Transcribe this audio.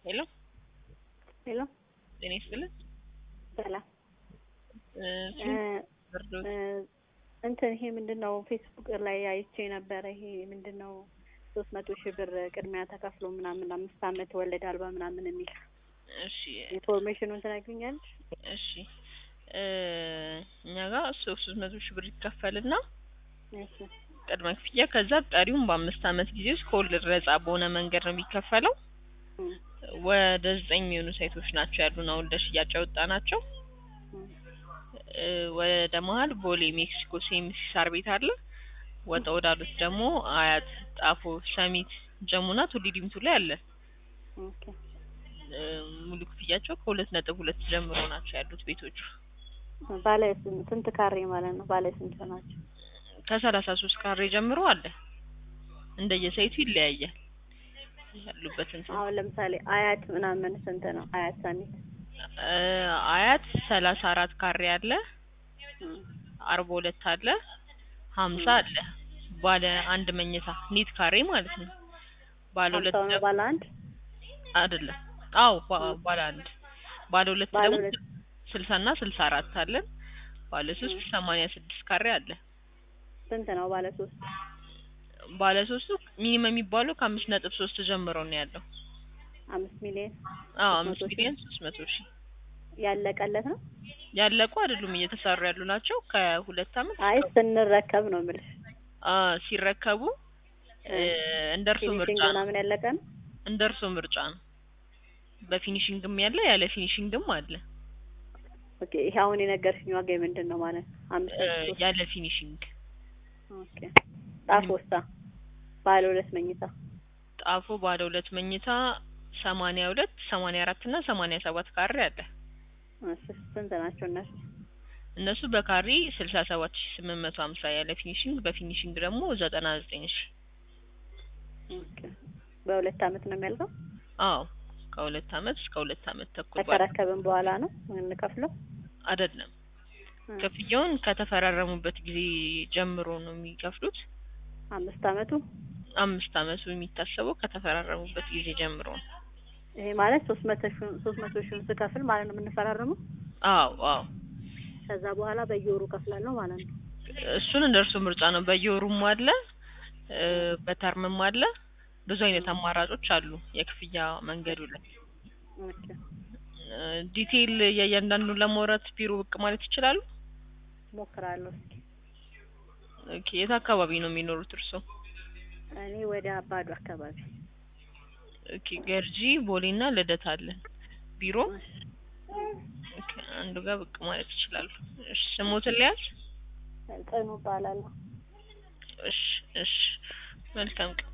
ሄሎ ሄሎ ጤና ይስጥልን። ሰላም እ እ ብርዶስ እ እንትን ይሄ ምንድን ነው ፌስቡክ ላይ አይቼ ነበረ። ይሄ ምንድን ነው ሶስት መቶ ሺህ ብር ቅድሚያ ተከፍሎ ምናምን አምስት አመት ወለድ አልባ ምናምን የሚል እሺ ኢንፎርሜሽኑን ትነግሪኛለሽ? እሺ እ እኛ ጋር ሶስት መቶ ሺህ ብር ይከፈልና እሺ ቅድመ ክፍያ ከዛ ቀሪውን በአምስት አመት ጊዜ ውስጥ ከወለድ ነጻ በሆነ መንገድ ነው የሚከፈለው። እም ወደ ዘጠኝ የሚሆኑ ሳይቶች ናቸው ያሉን አሁን ለሽያጭ ያወጣ ናቸው። እም እ ወደ መሀል ቦሌ ሜክሲኮ ሴሚሲ ሳር ቤት አለ። ወጣ ወዳሉት ደግሞ አያት፣ ጣፎ፣ ሰሚት፣ ጀሙና ቱሊ ዲምቱ ላይ አለ። ኦኬ እ ሙሉ ክፍያቸው ከሁለት ነጥብ ሁለት ጀምሮ ናቸው ያሉት ቤቶቹ ባለ ስንት ስንት ካሬ ማለት ነው? ባለ ስንት ናቸው? ከሰላሳ ሶስት ካሬ ጀምሮ አለ። እንደየሳይቱ ይለያያል ያሉበትን ስንት አሁን ለምሳሌ አያት ምናምን ስንት ነው? አያት ሰሚት እ አያት ሰላሳ አራት ካሬ አለ። እም አርባ ሁለት አለ። ሀምሳ አለ። ባለ አንድ መኝታ ኒት ካሬ ማለት ነው። ባለ ሁለት ሀምሳው ነው ደግሞ ባለ አንድ አይደለም። አዎ ባ- ባለ አንድ ባለ ሁለት ባለ ደግሞ ሁለት ስልሳ እና ስልሳ አራት አለን። ባለ ሶስት ሰማንያ ስድስት ካሬ አለ። ስንት ነው ባለ ሶስት? ባለ ሶስቱ ሚኒመም የሚባለው ከአምስት ነጥብ ሶስት ጀምሮ ነው ያለው። አምስት ሚሊዮን አዎ ሶስት አምስት መቶ ሺህ ሚሊዮን ሶስት መቶ ሺህ ያለቀለት ነው? ያለቁ አይደሉም እየተሰሩ ያሉ ናቸው። ከሁለት አመት አይ ስንረከብ ነው የምልሽ። አ ሲረከቡ እ እንደ እርሶ ምርጫ ፊኒሽንግ ነው። ምናምን ያለቀ ነው? እንደ እርሶ ምርጫ ነው። በፊኒሽንግም ያለ ያለ ፊኒሽንግም አለ። ኦኬ ይሄ አሁን የነገርሽኝ ዋጋ ምንድን ነው ማለት ነው? አምስት እ ነጥብ ሶስት ያለ ፊኒሽንግ ኦኬ ጣፎሳ ባለ ሁለት መኝታ ጣፎ ባለ ሁለት መኝታ ሰማንያ ሁለት ሰማንያ አራት እና ሰማንያ ሰባት ካሬ አለ። እሺ ስንት ናቸው እነሱ? እነሱ በካሬ ስልሳ ሰባት ሺ ስምንት መቶ ሀምሳ ያለ ፊኒሽንግ በፊኒሽንግ ደግሞ ዘጠና ዘጠኝ ሺ ኦኬ በሁለት አመት ነው የሚያልቀው? አዎ ከሁለት አመት እስከ ሁለት አመት ተኩል ባለ ከተረከብን በኋላ ነው የምንከፍለው? አይደለም እ ክፍያውን ከተፈራረሙበት ጊዜ ጀምሮ ነው የሚከፍሉት። አምስት አመቱ አምስት አመቱ የሚታሰበው ከተፈራረሙበት ጊዜ ጀምሮ ነው። ይሄ ማለት ሶስት መቶ ሺህ ሶስት መቶ ሺህን ስከፍል ማለት ነው የምንፈራረመው? አዎ አዎ ከዛ በኋላ በየወሩ ከፍላለሁ ማለት ነው። እሱን እንደ እርሱ ምርጫ ነው። በየወሩም አለ እ በተርምም አለ። ብዙ አይነት አማራጮች አሉ የክፍያ መንገዱ ላይ። ኦኬ እ ዲቴይል የእያንዳንዱን ለማውራት ቢሮ ብቅ ማለት ይችላሉ። ሞክራለሁ እስኪ። ኦኬ የት አካባቢ ነው የሚኖሩት እርስዎ? እኔ ወደ አባዱ አካባቢ ኦኬ ገርጂ ቦሌና ልደታ አለን ቢሮ። እሺ ኦኬ አንዱ ጋር ብቅ ማለት ይችላሉ። እሺ ስሞትን ሊያዝ? ጽኑ እባላለሁ። እሺ እሺ መልካም ቀን